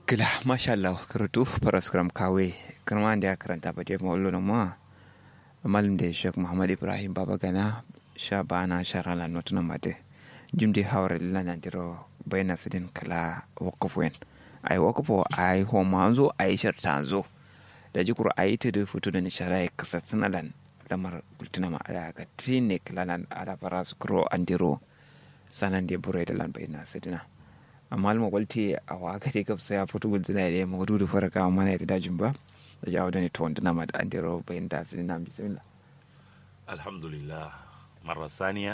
Gila, masha Allah, karatu paraskram kawe, karma da karanta ba jefa wallo na ma, malam da Sheikh Muhammad Ibrahim Baba Gana, sha ba na shara la notuna mate, jim di hawar lila na diro bayna sidin kala wakafwen. Ai wakafo ai homa zo ai sharta zo. Da jikur ai ta da fito da nishara ya kasa sanalan lamar kultuna ma ala ga trinik lalan ala farasu kuro andiro sanan da bure da lan bayna sidina. amma alma walti a waka dai gabsa ya fito gudu na da mawadu da farka mana da dajin ba da jawo da ne to wanda na ma da an dero bayan da su na bismillah alhamdulillah marar saniya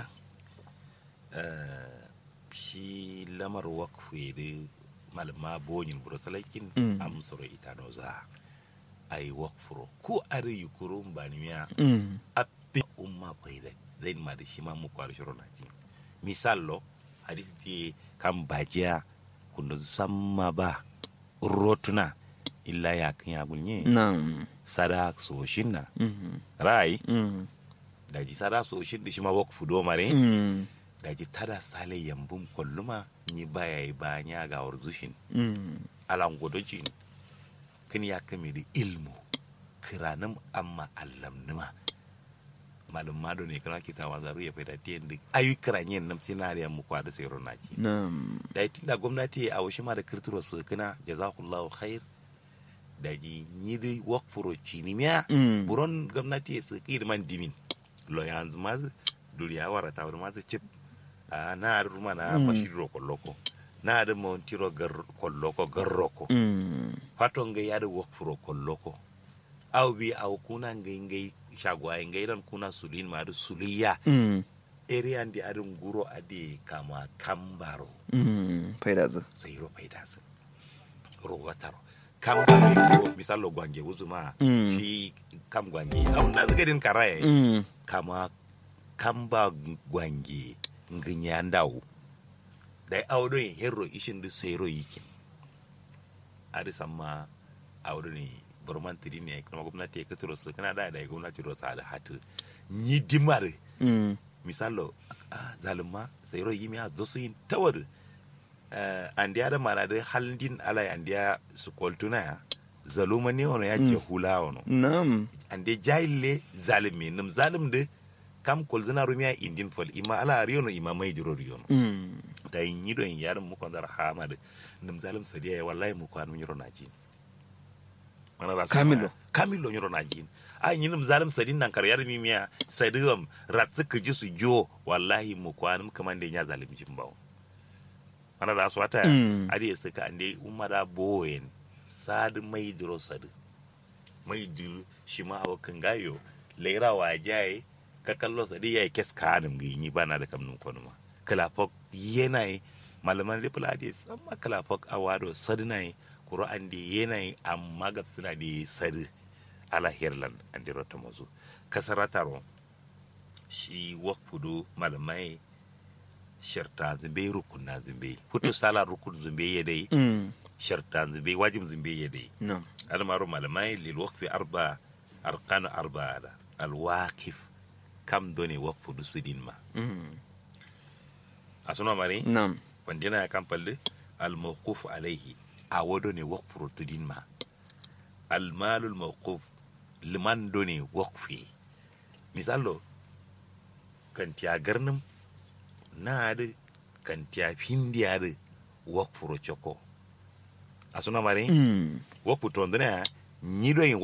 shi lamar wakwe da malama bonyin burusalakin amsoro ita no za a yi wakfuro ko a yi kurun ba ni miya a fi umma faida zai ma da shi ma mu kwari shiro na ji misalo hadis di kan bajiya kunda samma ba rotuna illa ya kan ya gunye na'am sada soshin na rai daji sada soshin da shi ma wak fudo mare daji tada sale yambun kolluma ni baya yi ba nya ga warzushin alan godojin kan ya kame da ilmu kiranin amma allamnuma malum mado ne kana kita wazaru ya faida tiyan da ayu kiranyen nam tinariyan mu kwada sai ronaci na'am da itin da gwamnati a wasu ma da kirtiro su kana jazakallahu khair da ji ni da work for chinimiya buron gwamnati su kir man dimin lo yanzu ma duriya wara ta wani ma chip a na ruma na mashiro kolloko na da montiro gar kolloko garroko faton ga ya da work for kolloko au bi au kuna ngai ngai shagwaye ngairan kuna sulin ma suliya area ndi adin guro adi kama kambaro faida zu sayiro faida su ro wataro kambaro guro misalo gwange uzuma shi kam gwange au na zigadin karaye kama kamba gwange nginya ndawu dai audo yin hero ishin du sayiro yikin adi samma audo ne burman tiri ne kuma gwamnati ya katuro su kana da da gwamnati ro ta da hatu ni dimar misalo zalima sai ro yimi a zosu yin tawar andiya da mana da halin ala andiya su koltuna ya zaluma ne wani ya ce hula wani na'am ande jahille zalimi nim zalim da kam kolzina rumiya indin fol ima ala riyono ima mai jiro riyono da yin yi don yarin mukon zara hama da nim zalim sadiya ya wallahi mukon mun yiro na jini kamilo kamilo nyoro na jin a nyinum zalim sadin nan karyar mimiya sadigam ratsu ka ji su jo wallahi mu kwanum kaman da nya zalim jin bawo mana da su wata ade su ka ande umma da boyen sad mai diro sad mai diro shi ma hawa kan gayo leira wa jaye ka kallo sadi yayi kes kanum gi ni bana da kamnum konuma kalafok yenai malaman ripulade samma kalafok awado sadnai kuro an da yanayi amma gab suna da sari ala hirlan an da rota mazu kasara taro shi wakfudu malamai sharta zumbe rukun na zumbe hutu sala rukun zumbe ya dai sharta zumbe wajib zumbe ya dai almaru malamai lil waqfi arba arkan arba da alwaqif kam doni wakfudu sudin ma asuna mari na'am wanda yana kan falle al mawquf alaihi a wado ne wakfuro tudin ma almalul mawquf liman do ne wakfi misalo kan tiya garnim na da kan tiya findiya da wakfuro choko a suna mare wakfu to ndana ni do